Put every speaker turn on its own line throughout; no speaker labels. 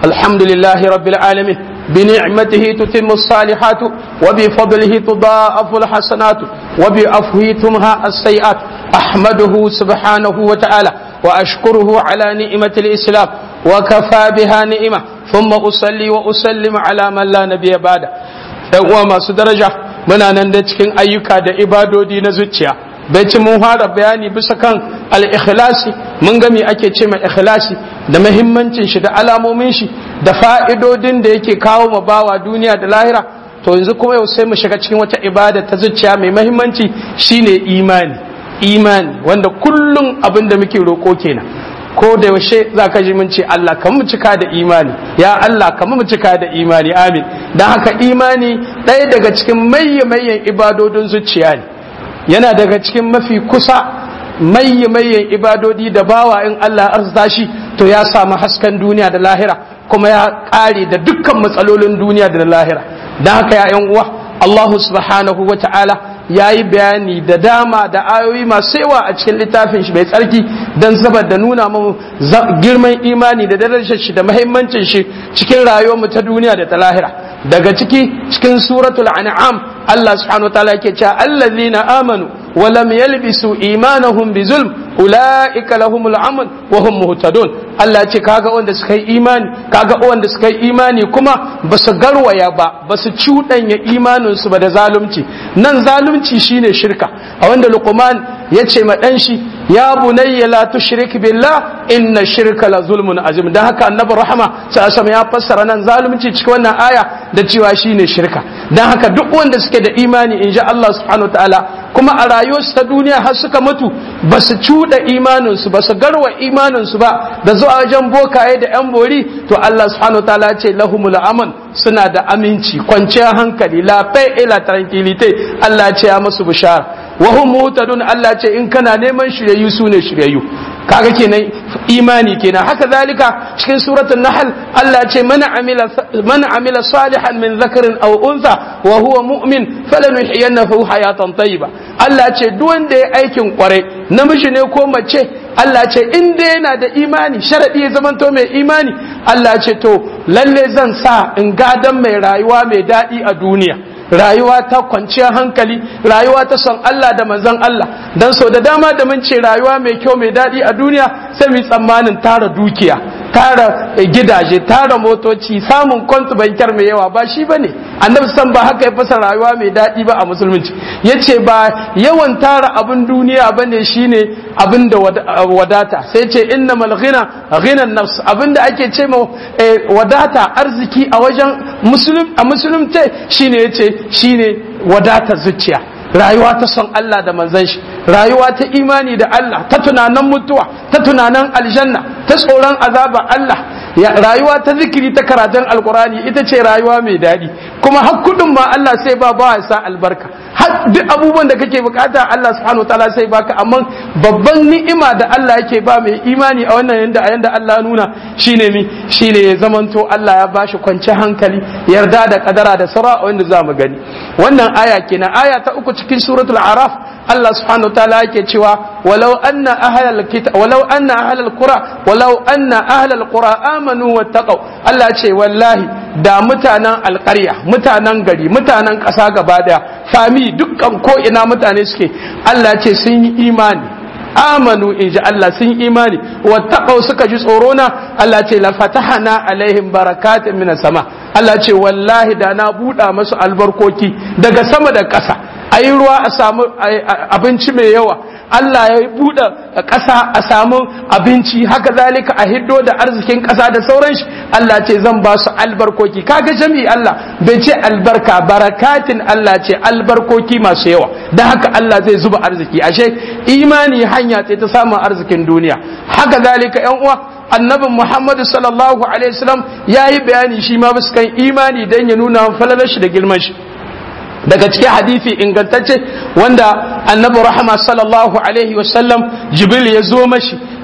الحمد لله رب العالمين بنعمته تتم الصالحات وبفضله تضاعف الحسنات وبعفوه تمهى السيئات أحمده سبحانه وتعالى وأشكره على نعمة الإسلام وكفى بها نعمة ثم أصلي وأسلم على من لا نبي بعده وما درجة muna nan da cikin ayyuka da ibadodi na zuciya bai ci mun fara bayani bisa kan al-ikhlasi mun ga me ake ce mai ikhlasi da muhimmancin shi da alamomin shi da fa'idodin da yake kawo ma bawa duniya da lahira to yanzu kuma yau sai mu shiga cikin wata ibada ta zuciya mai muhimmanci shine imani imani wanda kullum abin da muke roƙo kenan ko da yaushe za ka ji mun ce Allah kan mu cika da imani ya Allah kan mu cika da imani amin don haka imani ɗaya daga cikin mayyamayyan ibadodin zuciya ne yana daga cikin mafi kusa mayyamayyan ibadodi da bawa in Allah arzuta shi to ya samu hasken duniya da lahira kuma ya ƙare da dukkan matsalolin duniya da lahira don haka ya uwa Allah subhanahu wa ta'ala ya yi bayani da dama da ayoyi masu yawa a cikin littafin shi mai tsarki don saboda nuna mu girman imani da darajar shi da mahimmancin shi cikin rayuwar mu ta duniya da ta lahira daga ciki cikin suratul an'am Allah subhanahu wataala yake cewa allazina amanu wa lam yalbisu imanahum bi zulm ulaika lahumul amn wa hum muhtadun Allah ce kaga wanda suka yi imani kaga wanda suka yi imani kuma basu garwaya ba basu cuɗanya imanin su ba da zalunci nan zalunci shine shirka a wanda Luqman ya ce ma dan shi ya bunayya la tushrik billah inna shirka la zulmun azim dan haka annabi rahama sallallahu ya fassara nan zalunci cikin wannan aya da cewa shine shirka dan haka duk wanda suke da imani inji Allah subhanahu wataala kuma a rayuwarsu ta duniya har suka mutu ba su cuɗa imaninsu ba su garwa imaninsu ba da zuwa wajen bokaye da yan bori to Allah subhanahu wa ta'ala ce lahumul aman suna da aminci kwanciyar hankali la paix et la tranquillité Allah ce ya musu bishara wa hum mutadun Allah ce in kana neman shiryayyu sune shiryayyu kaga kenan imani kenan haka zalika cikin suratul nahl Allah ce man amila man amila salihan min dhakarin aw untha wa huwa mu'min falanuhyiyannahu hayatan tayyiba Allah ce duk wanda ya aikin kwarai namiji ne ko mace Allah ce in dai yana da imani sharadi ya zamanto mai imani Allah ce to lalle zan sa in gadan mai rayuwa mai daɗi a duniya rayuwa ta kwanciyar hankali rayuwa ta son Allah da manzon Allah dan so da dama da mun ce rayuwa mai kyau mai daɗi a duniya sai mu tsammanin tara dukiya tara gidaje tara motoci samun kwantu bankar mai yawa ba shi bane annabi san ba haka ya fasa rayuwa mai daɗi ba a musulunci yace ba yawan tara abin duniya bane shine abin da wadata sai ce innamal ghina ghinan nafs abin da ake ce ma wadata arziki a wajen musulun a musulunce shine yace shine wadata zuciya rayuwa ta son Allah da manzon shi rayuwa ta imani da Allah ta tunanin mutuwa ta tunanin aljanna ta tsoron azaba Allah rayuwa ta zikiri ta karatun alkurani ita ce rayuwa mai daɗi kuma har kudin ma Allah sai ba ba sa albarka har duk abubuwan da kake bukata Allah subhanahu wa ta'ala sai baka amma babban ni'ima da Allah yake ba mai imani a wannan yanda a yanda Allah nuna shine mi shine ya zamanto Allah ya bashi kwanci hankali yarda da kadara da sara wanda za mu gani wannan aya kenan aya ta uku cikin suratul araf Allah subhanahu wa ta'ala yake cewa walau anna ahlal kitab walau anna ahlal qura walau anna ahlal qura amanu wattaqau Allah ce wallahi da mutanen alƙarya mutanen gari mutanen ƙasa gaba daya fami dukkan ko ina mutane suke Allah ce sun yi imani amanu in ji Allah sun yi imani wattaqau suka ji tsoro na Allah ce la fatahana alaihim barakatin minas sama Allah ce wallahi da na buɗa masu albarkoki daga sama da ƙasa ayi ruwa a samu abinci mai yawa Allah ya buɗe ƙasa a samu abinci haka zalika a hiddo da arzikin ƙasa da sauran shi Allah ce zan ba su albarkoki kaga jami'i Allah bai ce albarka barakatin Allah ce albarkoki masu yawa da haka Allah zai zuba arziki ashe imani hanya ce ta samun arzikin duniya haka zalika yan uwa annabin Muhammadu sallallahu alaihi wasallam ya yi bayani shi ma bisa kan imani dan ya nuna falalar shi da girman shi daga cikin hadisi ingantacce wanda annabi rahama sallallahu alaihi wasallam jibril ya zo mashi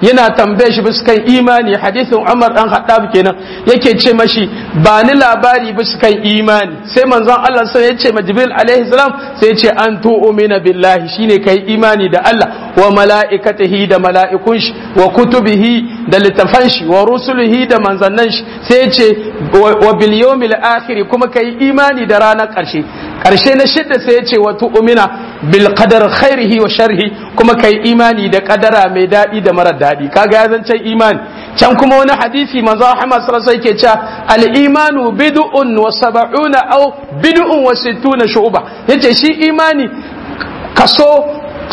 yana tambaye shi bisa kan imani hadisin Umar dan Khattab kenan yake ce mashi ba ni labari bisa kan imani sai manzon Allah sai ya ce ma Jibril alaihi salam sai ya ce an tu'mina billahi shine kai imani da Allah wa mala'ikatihi da mala'ikun shi wa kutubihi da littafan shi wa rusulihi da manzannan shi sai ya ce wa bil yawmil akhir kuma kai imani da ranar karshe karshe na shidda sai ya ce wa tu'mina bil qadar khairihi wa sharhi kuma kai imani da kadara mai daɗi da marar daɗi kaga ya zancen imani can kuma wani hadisi manzo Muhammad sallallahu alaihi wasallam yake cewa al imanu bid'un wa sab'una aw bid'un wa sittuna shu'ba yace shi imani kaso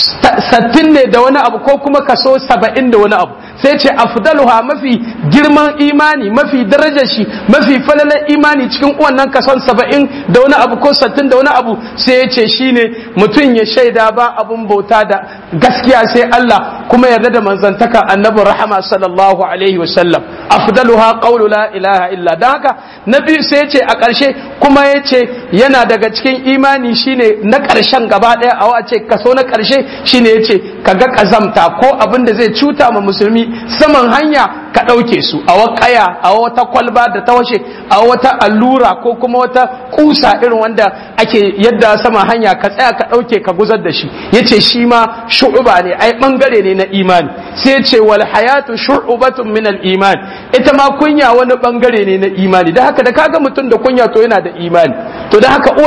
sattin ne da wani abu ko kuma kaso saba'in da wani abu sai ce afdaluha mafi girman imani mafi darajar shi mafi falalar imani cikin wannan kason saba'in da wani abu ko sattin da wani abu sai ya ce shine mutum ya shaida ba abun bauta da gaskiya sai Allah kuma yarda da manzantaka annabi rahama sallallahu alaihi wasallam afdaluha qawlu la ilaha illa dan haka na biyu sai ya ce a ƙarshe kuma ya ce yana daga cikin imani shine na ƙarshen gaba ɗaya a wace kaso na ƙarshe shine ya ce ka ga ƙazamta ko abin da zai cuta ma musulmi saman hanya ka ɗauke su a wakaya a wata kwalba da ta washe a wata allura ko kuma wata kusa irin wanda ake yadda saman hanya ka tsaya ka ɗauke ka guzar da shi ya ce shi ma shu'uba ne ai ɓangare ne na imani sai ya ce wal hayatu shu'ubatun min al iman ita ma kunya wani ɓangare ne na imani da haka da kaga mutum da kunya to yana da imani to da haka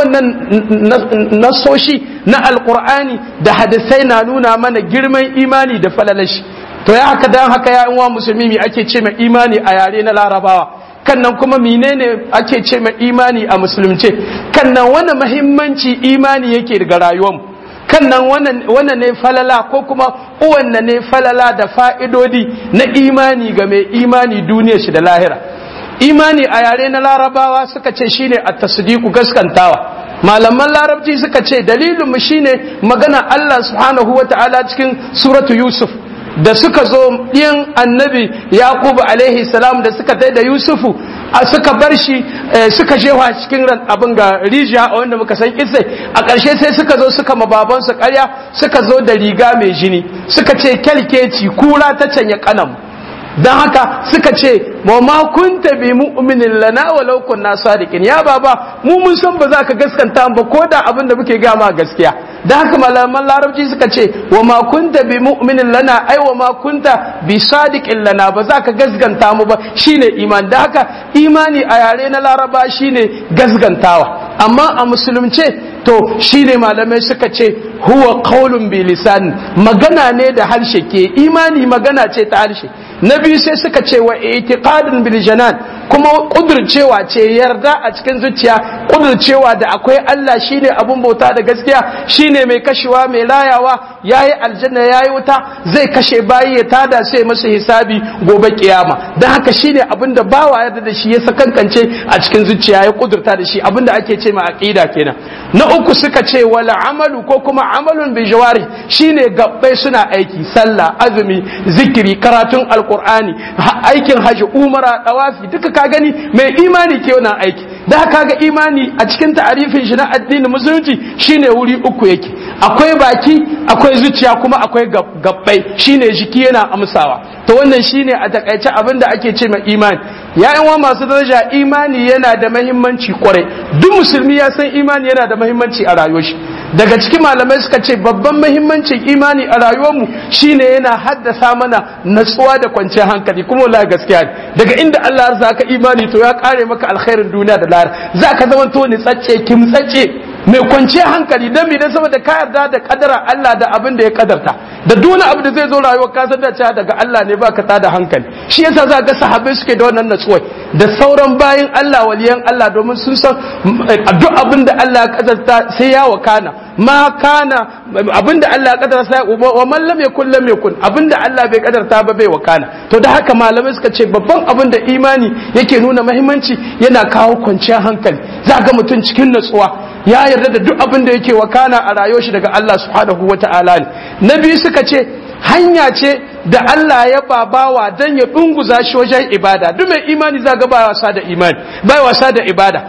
wannan nasoshi na alqur'ani da hadisai na nuna mana girman imani da falalashi to ya haka dan haka ya uwa musulmi me ake ce mai imani a yare na larabawa kannan kuma menene ake ce mai imani a musulunce kannan wani mahimmanci imani yake daga rayuwarmu kannan wannan ne falala ko kuma uwanne ne falala da fa'idodi na imani ga mai imani duniya shi da lahira imani a yare na larabawa suka ce shine at-tasdiqu gaskantawa malaman larabci suka ce dalilin mu shine magana Allah subhanahu wata'ala cikin suratu yusuf da suka zo yin annabi yaqub alaihi salam da suka tai da yusufu suka bar shi suka jewa cikin abin ga rijiya a wanda muka san kisai a ƙarshe sai suka zo suka ma babansu ƙarya suka zo da riga mai jini suka ce kyalkeci kura ta canya kanam don haka suka ce ma ma kunta bi mu'minin lana walau kunna sadiqin ya baba mu mun san ba za ka gaskanta ba ko da abin da muke gama gaskiya da haka malaman larabci suka ce wa ma kunta bi mu'minin lana ai wa ma kunta bi sadiqin lana ba za ka gasganta mu ba shine iman da haka imani a yare na laraba shine gasgantawa amma a musulunce to shine malamai suka ce huwa qaulun bi lisan magana ne da harshe ke imani magana ce ta harshe na biyu sai suka ce wa itiqadun bil janan kuma kudurcewa ce yarda a cikin zuciya kudurcewa da akwai Allah shine abun bauta da gaskiya shine mai kashewa mai layawa yayi aljanna yayi wuta zai kashe bayi ya tada sai masa hisabi gobe kiyama dan haka shine abin da bawa yarda da shi ya sakankance a cikin zuciya ya kudurta da shi abin da ake ce ma aqida kenan na uku suka ce wala amalu ko kuma amalun bi jawari shine gabbai suna aiki sallah azumi zikiri karatun alqur'ani aikin haji umara dawafi duka ka gani mai imani ke wannan aiki da haka ga imani a cikin ta'arifin shi na addinin musulunci shine wuri uku yake akwai baki akwai zuciya kuma akwai gabbai shine jiki yana amsawa to wannan shine a takaice abin da ake ce mai imani ya'yan wa masu daraja imani yana da mahimmanci kwarai duk musulmi ya san imani yana da mahimmanci a rayuwar shi daga cikin malamai suka ce babban mahimmancin imani a rayuwarmu shine yana haddasa mana natsuwa da kwanciyar hankali kuma wallahi gaskiya ne daga inda Allah ya zaka imani to ya kare maka alkhairin duniya da lahira zaka zama to ni tsacce kimtsacce mai kwanciyar hankali dan me dan saboda ka yarda da kadara Allah da abin da ya kadarta da duk abu da zai zo rayuwar ka san da cewa daga Allah ne baka tada hankali shi yasa za ga sahabbai suke da wannan natsuwa da sauran bayin Allah waliyan Allah domin sun san duk abin da Allah ya kadarta sai ya wakana ma kana abinda Allah ya kadara sai wa man lam yakun lam yakun abinda Allah bai kadarta ba bai wakana to da haka malamai suka ce babban abin da imani yake nuna muhimmanci yana kawo kwanciyar hankali za ga mutum cikin natsuwa ya yarda da duk abin da yake wakana a rayuwar shi daga Allah subhanahu wata'ala ne na biyu suka ce hanya ce da Allah ya babawa dan ya dunguza shi wajen ibada duk mai imani za ga ba wasa da imani ba wasa da ibada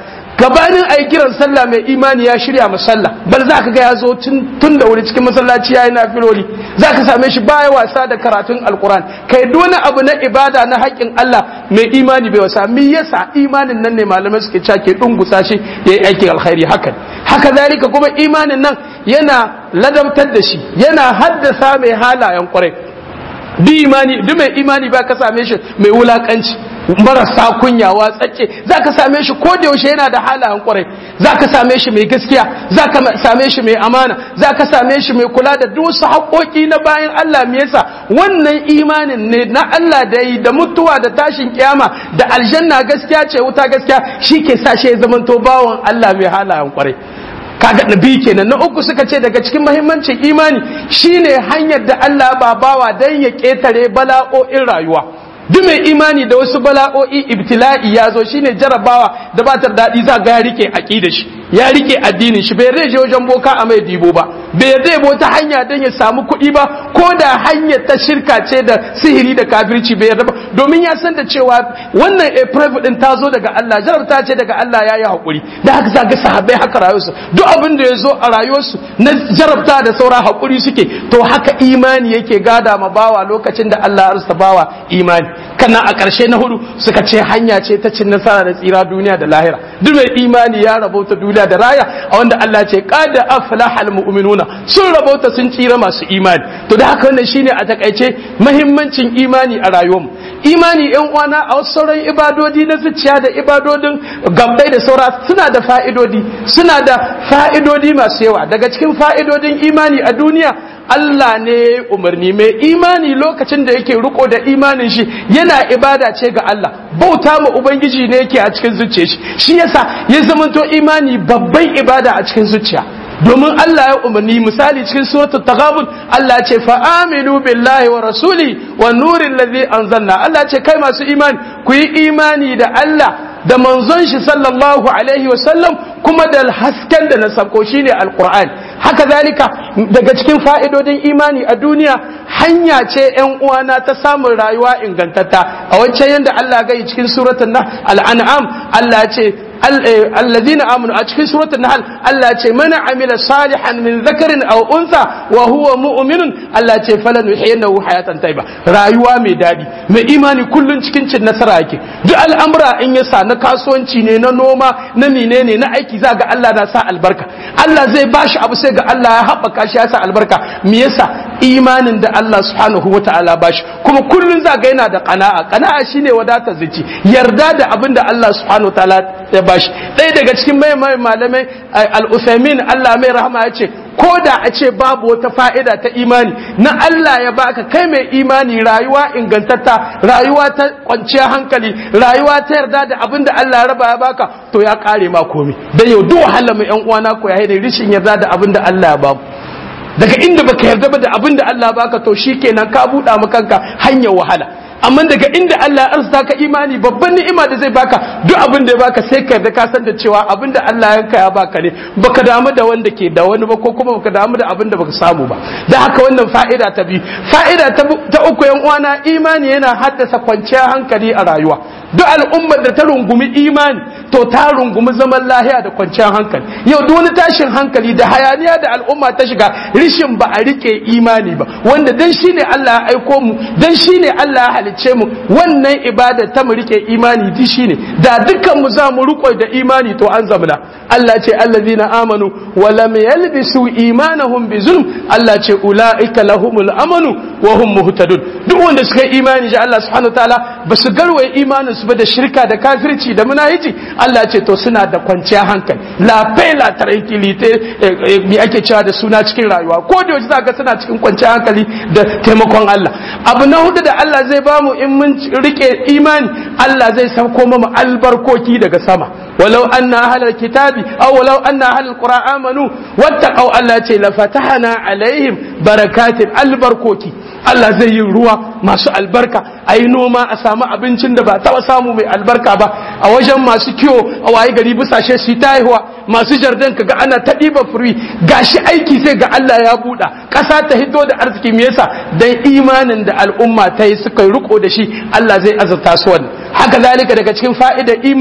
gabanin a yi kiran sallah mai imani ya shirya masalla bal za ka ga ya zo tun da wuri cikin masallaci ya yi na filoli za ka same shi baya wasa da karatun alkuran kai wani abu na ibada na haƙƙin Allah mai imani bai wasa me yasa imanin nan ne malamai suke cewa ke dungusa shi ya yi aikin alkhairi hakan haka zalika kuma imanin nan yana ladabtar da shi yana haddasa mai halayen kwarai duk imani duk mai imani ba ka same shi mai wulakanci marasa kunya watsacce za ka same shi ko da yaushe yana da halayen kwarai za ka same shi mai gaskiya za ka same shi mai amana za ka same shi mai kula da duk wasu haƙoƙi na bayan Allah me yasa wannan imanin ne na Allah da yi da mutuwa da tashin kiyama da aljanna gaskiya ce wuta gaskiya shi ke sa shi ya zamanto bawan Allah mai halayen kwarai kaga nabi kenan na uku suka ce daga cikin mahimmancin imani shine hanyar da Allah ba bawa dan ya ketare bala'o'in rayuwa duk mai imani da wasu bala'o'i ibtila'i ya zo shine jarabawa da ba ta daɗi za ga ya rike aqida shi ya rike addinin shi bai rage wajen boka a mai dibo ba bai yarda ta hanya don ya samu kuɗi ba ko da hanyar ta shirka ce da sihiri da kafirci bai yarda ba domin ya san da cewa wannan a din ta zo daga Allah jarabta ce daga Allah ya yi haƙuri da haka za ga sahabbai haka rayuwarsu duk abin da ya zo a rayuwarsu na jarabta da saura haƙuri suke to haka imani yake gada ma bawa lokacin da Allah ya arsa bawa imani kana a ƙarshe na hudu suka ce hanya ce ta cin nasara da tsira duniya da lahira duk mai imani ya rabauta duniya da raya a wanda Allah ce qad aflahal mu'minuna sun rabauta sun tsira masu imani to da haka wannan shine a takaice muhimmancin imani a rayuwarmu imani yan uwana a wasu sauran ibadodi na zuciya da ibadodin gabbai da saura suna da fa'idodi suna da fa'idodi masu yawa daga cikin fa'idodin imani a duniya Allah ne umarni mai imani lokacin da yake riko da imanin shi yana ibada ce ga Allah bauta ma ubangiji ne yake a cikin zuciya shi shi yasa ya zamanto imani babban ibada a cikin zuciya domin Allah ya umarni misali cikin suratul taghabun Allah ce fa aminu billahi wa rasuli wa nurin ladhi anzalna Allah ce kai masu imani ku yi imani da Allah da manzon shi sallallahu alaihi wa sallam kuma da hasken da na sako shine alquran haka zalika daga cikin fa'idodin imani a duniya hanya ce ‘yan uwana ta samun rayuwa ingantatta a wancan yadda Allah gai cikin suratun na al'an'am Allah ce allazina amanu a cikin suratul nahl Allah ce mana amila salihan min zakarin aw unsa wa huwa mu'minun Allah ce falan yuhyinahu hayatan tayyiba rayuwa mai dadi mai imani kullun cikin cin nasara yake duk al'amura in ya sa na kasuwanci ne na noma na menene na aiki za ga Allah na sa albarka Allah zai bashi abu sai ga Allah ya haɓaka shi ya sa albarka me yasa imanin da Allah subhanahu wataala bashi kuma kullun za ga yana da qana'a qana'a shine wadatar zuci yarda da abin da Allah subhanahu wataala ya bashi ɗaya daga cikin mai malamai al-Uthaymin Allah mai rahama ya ce ko da a ce babu wata fa'ida ta imani na Allah ya baka kai mai imani rayuwa ingantatta rayuwa ta kwanciyar hankali rayuwa ta yarda da abin da Allah ya raba ya baka to ya kare ma komai dan yau duk wahala mu yan uwana ko ya haida rishin yarda da abin da Allah ya bamu daga inda baka yarda ba da abin da Allah ya baka to shikenan ka buɗa maka kanka hanyar wahala amma daga inda Allah ya arzuta ka imani babban ni'ima da zai baka duk abin da ya baka sai ka yarda ka san da cewa abin da Allah ya ya baka ne baka damu da wanda ke da wani ba ko kuma baka damu da abin da baka samu ba da haka wannan fa'ida ta biyu fa'ida ta uku yan uwana imani yana haddasa kwanciyar hankali a rayuwa duk al'ummar da ta rungumi imani to ta rungumi zaman lahiya da kwanciyar hankali yau duk wani tashin hankali da hayaniya da al'umma ta shiga rishin ba a rike imani ba wanda dan shine Allah ya aiko mu dan shine Allah ya halicce mu wannan ibada ta mu rike imani di shine da dukkan mu za mu riko da imani to an zamana Allah ce allazina amanu wa lam yalbisu imanahum bi zulm Allah ce ulaika lahumul amanu wa hum muhtadun duk wanda suka yi imani ji Allah subhanahu wataala ba su garwaye imanin su ba da shirka da kafirci da munahici Allah ce to suna da kwanciyar hankali la paix la tranquillité mi ake cewa da suna cikin rayuwa ko da yaushe zaka suna cikin kwanciyar hankali da taimakon Allah abu na hudu da Allah zai bamu in mun rike imani Allah zai sauko mu albarkoki daga sama walau anna ahlal kitabi aw walau anna ahlal qura amanu wattaqau Allah ce la fatahna alaihim barakatin albarkoki Allah zai yi ruwa masu albarka a yi noma a samu abincin da ba taɓa samu mai albarka ba a wajen masu kiwo a waye gari bisashe su ta haihuwa masu jardin ka ga ana ta ɗiba furi gashi aiki sai ga Allah ya buɗa ƙasa ta hiddo da arziki me yasa dan imanin da al'umma ta yi suka riko da shi Allah zai azurta su wannan haka zalika daga cikin fa'idar imani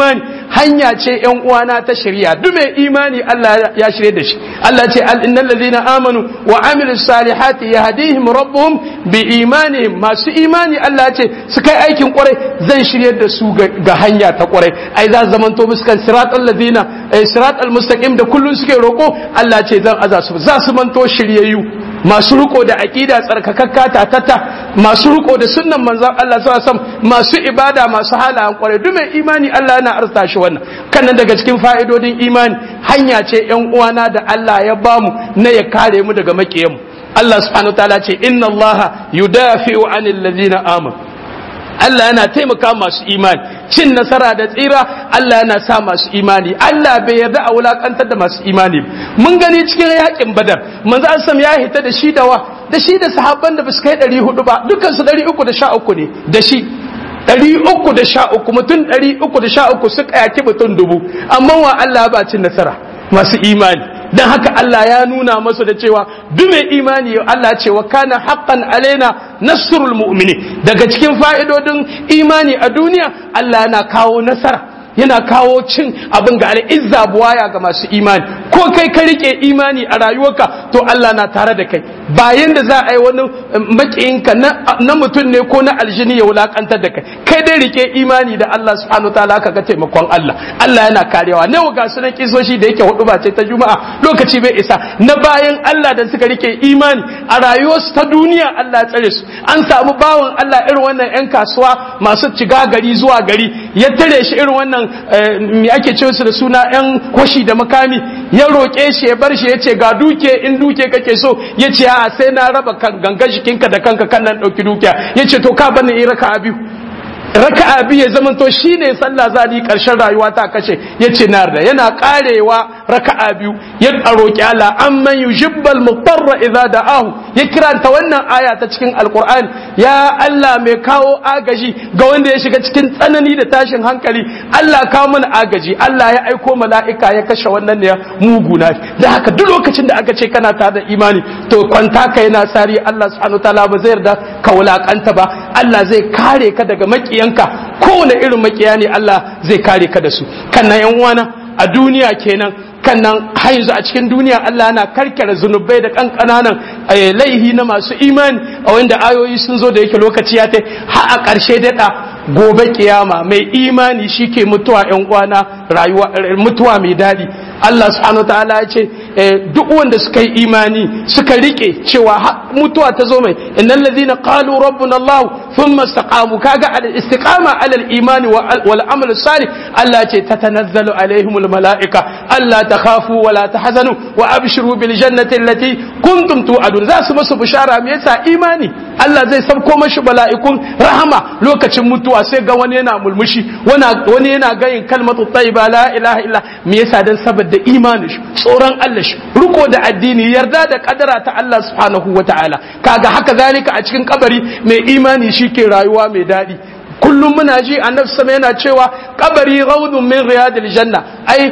hanya ce yan uwana ta shari'a duk mai imani Allah ya shirye da shi Allah ce al innal ladina amanu wa amilus salihati yahdihim rabbuhum bi imanihim masu imani Allah ce su kai aikin kwarai zan shirye da su ga hanya ta kwarai ai za zamanto muskan siratal ladina siratal mustaqim da kullun suke roko Allah ce zan aza su za su manto shiryayyu masu riko da aqida tsarkakakka tatata masu riko da sunnan manzon Allah sallallahu alaihi wasallam masu ibada masu halayen kwarai duk mai imani Allah yana arsa shi wannan kannan daga cikin fa'idodin imani hanya ce yan uwana da Allah ya bamu na ya kare mu daga makiyanmu Allah subhanahu wataala ce inna Allah yudafi'u 'anil ladzina amanu Allah yana taimaka masu imani cin nasara da tsira Allah yana sa masu imani Allah bai yarda a wulakantar da masu imani mun gani cikin yakin badar manzo Asam ya hita da shi da wa da shi da sahabban da basu kai 400 ba dukkan su 313 ne da shi ɗari uku da sha uku mutum ɗari uku da sha uku suka yaki mutum dubu amma wa Allah ba cin nasara masu imani don haka Allah ya nuna masa da cewa duk mai imani Allah ce wa kana haqqan alaina nasrul mu'mini daga cikin fa'idodin imani a duniya Allah yana kawo nasara yana kawo cin abin ga al'izza buwaya ga masu imani ko kai ka rike imani a rayuwarka to Allah na tare da kai bayan da za a yi wani makiyinka na mutum ne ko na aljini ya wulakantar da kai kai dai rike imani da Allah subhanahu wa ta'ala ka ga taimakon Allah Allah yana karewa ne ga su na kisoshi da yake hudu ba ce ta juma'a lokaci bai isa na bayan Allah da suka rike imani a rayuwarsu ta duniya Allah ya tsare su an samu bawan Allah irin wannan yan kasuwa masu ciga gari zuwa gari ya tare shi irin wannan me ake ce su da suna yan kwashi da makami ya roƙe shi ya bar shi ya ce ga duke in duke kake so ya ce a sai na raba ganga jikinka da kanka kan nan ɗauki dukiya ya ce to ka bani in raka biyu raka'a biyu ya zama to shine sallah zani karshen rayuwa ta kashe yace na da yana karewa raka'a biyu ya roki Allah amman yujibbal mutarra idza da'ahu ya kiranta wannan aya ta cikin alqur'ani ya Allah mai kawo agaji ga wanda ya shiga cikin tsanani da tashin hankali Allah kawo mana agaji Allah ya aiko mala'ika ya kashe wannan ne mugu na da haka duk lokacin da aka ce kana tare da imani to kwanta ka yana sari Allah subhanahu wataala ba zai yarda ka wulakanta ba Allah zai kare ka daga maki makiyanka kowane irin makiya ne Allah zai kare ka da su kannan yan uwana a duniya kenan kannan har yanzu a cikin duniya Allah yana karkare zunubai da kankananan laihi na masu imani a wanda ayoyi sun zo da yake lokaci ya tai har a ƙarshe daɗa gobe kiyama mai imani shike mutuwa yan uwana rayuwa mutuwa mai daɗi Allah subhanahu ta'ala ya ce duk wanda suka yi imani suka rike cewa mutuwa ta zo mai innal ladhina qalu rabbuna Allah thumma istaqamu kaga al istiqama ala al imani wal amal salih Allah ce tatanazzalu alaihim al malaika alla takhafu wa la tahzanu wa abshiru bil jannati allati kuntum tu'adun za su musu bishara me yasa imani Allah zai sabko mashi mala'ikun rahama lokacin mutuwa sai ga wani yana mulmushi wani yana gayin kalmatu tayyiba la ilaha illa me yasa dan saboda imani shi tsoron Allah shi riko da addini yarda da kadara ta Allah subhanahu wataala kaga haka zalika a cikin kabari mai imani shi ke rayuwa mai daɗi kullum muna ji annabi sama yana cewa kabari raudun min riyadil janna ai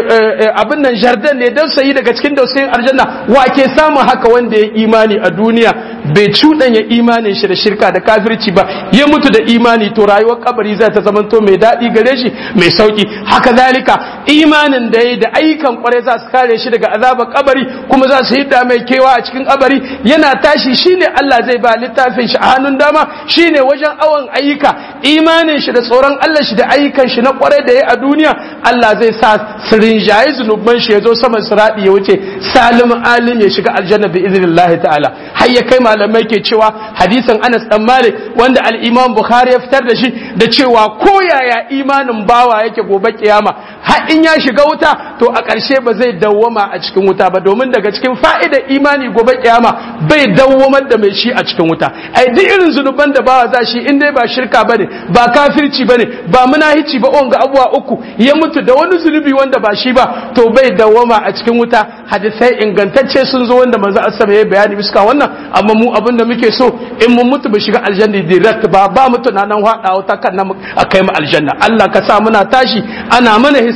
abin nan jardan ne dan sayi daga cikin dausayin aljanna wa ke samun haka wanda ya imani a duniya bai cuɗanya imanin shi da shirka da kafirci ba ya mutu da imani to rayuwar kabari zai ta zamanto mai daɗi gare shi mai sauki haka zalika imanin da ya da ayyukan kwarai za su kare shi daga azabar kabari kuma za su hidda mai kewa a cikin kabari yana tashi shine Allah zai ba littafin shi a hannun dama shine wajen awon ayyuka imanin shi da tsoron Allah shi da ayyukan shi na kwarai da ya a duniya Allah zai sa sirin jayi zunuban shi ya zo saman siradi ya wuce salim alim ya shiga aljanna bi idnillahi ta'ala har ya kai malamai ke cewa hadisin Anas dan Malik wanda al-Imam Bukhari ya fitar da shi da cewa ko yaya imanin bawa yake gobe kiyama har in ya shiga wuta to a ƙarshe ba zai dawwama a cikin wuta ba domin daga cikin fa'idar imani gobe kiyama bai dawwamar da mai shi a cikin wuta ai duk irin zunuban da bawa za shi in dai ba shirka bane ba kafirci bane ba munahici ba wanga abuwa uku ya mutu da wani zunubi wanda ba shi ba to bai dawwama a cikin wuta hadisai ingantacce sun zo wanda manzo asama ya bayani bisa wannan amma mu abin da muke so in mun mutu mu shiga aljanna direct ba ba mu tunanin hada wuta kan nan a kai mu aljanna Allah ka sa muna tashi ana mana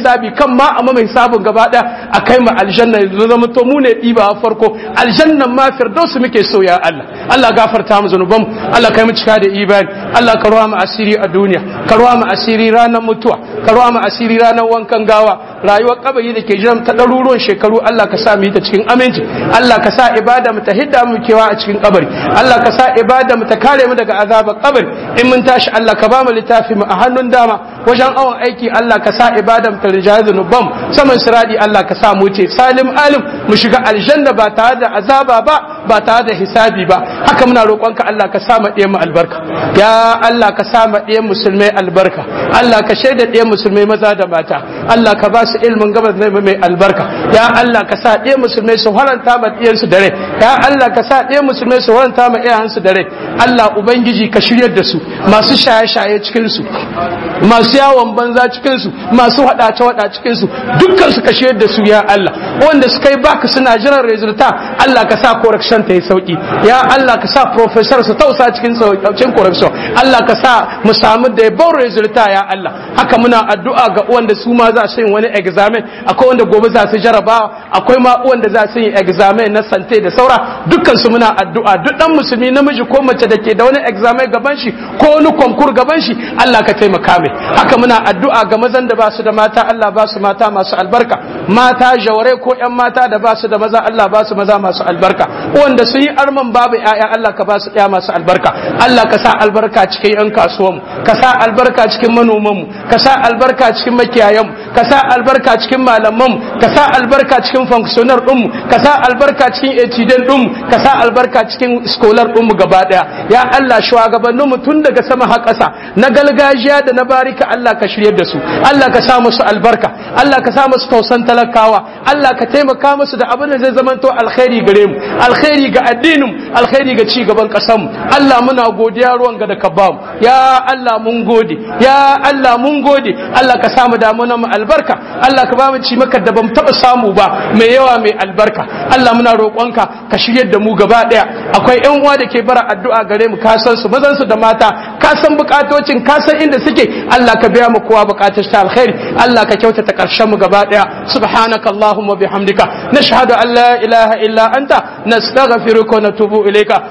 hisabi kan ma amma mai hisabin gaba daya a kai mu aljanna yanzu zama to mu ne diba farko aljannan ma firdausu muke so ya Allah Allah gafarta mu zanuban Allah kai mu cika da imani Allah ka ruwa mu asiri a duniya ka ruwa mu asiri ranar mutuwa ka ruwa mu asiri ranar wankan gawa rayuwar kabari da ke jiran ta ɗaruruwan shekaru Allah ka sa mu yi ta cikin aminci Allah ka sa ibada mu ta hidda mu kewa a cikin kabari Allah ka sa ibada mu ta kare mu daga azabar kabari in mun tashi Allah ka ba mu littafi mu a hannun dama wajen awon aiki Allah ka sa ibada mu ta rijaya zunubam saman siradi Allah ka sa mu ce salim alim mu shiga aljanna ba tare da azaba ba ba tare da hisabi ba haka muna roƙonka Allah ka sa mu ɗiyan mu albarka ya Allah ka sa mu ɗiyan musulmai albarka Allah ka shaida ɗiyan musulmai maza da mata Allah ka ba su ilmin gabas na mai albarka ya Allah ka sa ɗiyan musulmai su haranta ma ɗiyansu da rai ya Allah ka sa ɗiyan musulmai su haranta ma iyayensu da rai Allah ubangiji ka shiryar da su masu shaye-shaye cikin su masu yawon banza cikin su masu haɗace-haɗa cikin su dukkan su ka shiryar da su ya Allah wanda suka yi baka suna jiran resulta Allah ka sa correction ta yi sauki ya Allah ka sa professor su tausa cikin sauƙin correction Allah ka sa mu samu da yabon resulta ya Allah haka muna addu'a ga wanda su ma za su yi wani examen akwai wanda gobe za su jarabawa akwai ma wanda za su yi examen na sante da saura dukkan su muna addu'a duk dan musulmi namiji ko mace da ke da wani examen gaban shi ko wani konkur gaban shi Allah ka taimaka mai haka muna addu'a ga mazan da ba su da mata Allah ba su mata masu albarka mata jaware ko yan mata da ba su da maza Allah ba su maza masu albarka wanda sun yi arman babu ƴaƴa Allah ka ba su ƴa masu albarka Allah ka sa albarka cikin yan kasuwanmu ka sa albarka cikin manomanmu ka sa albarka cikin makiyayanmu ka sa albarka cikin malamanmu ka sa albarka cikin functionar ɗinmu ka sa albarka cikin etiden ɗinmu ka sa albarka cikin scholar ɗinmu gaba ɗaya ya Allah shugabanninmu tun daga sama har ƙasa na gargajiya da na barika Allah ka shiryar da su Allah ka sa musu albarka Allah ka sa musu tausan talakawa Allah ka taimaka musu da abin da zai zamanto alkhairi gare mu alkhairi ga addinin alkhairi ga ci gaban ƙasar mu Allah muna godiya ruwan ga da ka ba mu ya Allah mun gode ya Allah mun gode Allah ka samu damuna mu albarka Allah ka ba mu ci maka da bamu taba samu ba mai yawa mai albarka Allah muna roƙonka ka shiryar da mu gaba daya akwai ƴan uwa da ke bara addu'a gare mu ka san su mazan su da mata ka san bukatocin ka san inda suke Allah ka biya mu kowa bukatar ta alkhairi Allah ka kyautata karshen mu gaba daya subhanaka allahumma bihamdika nashhadu an la ilaha illa anta nastaghfiruka wa natubu ilayka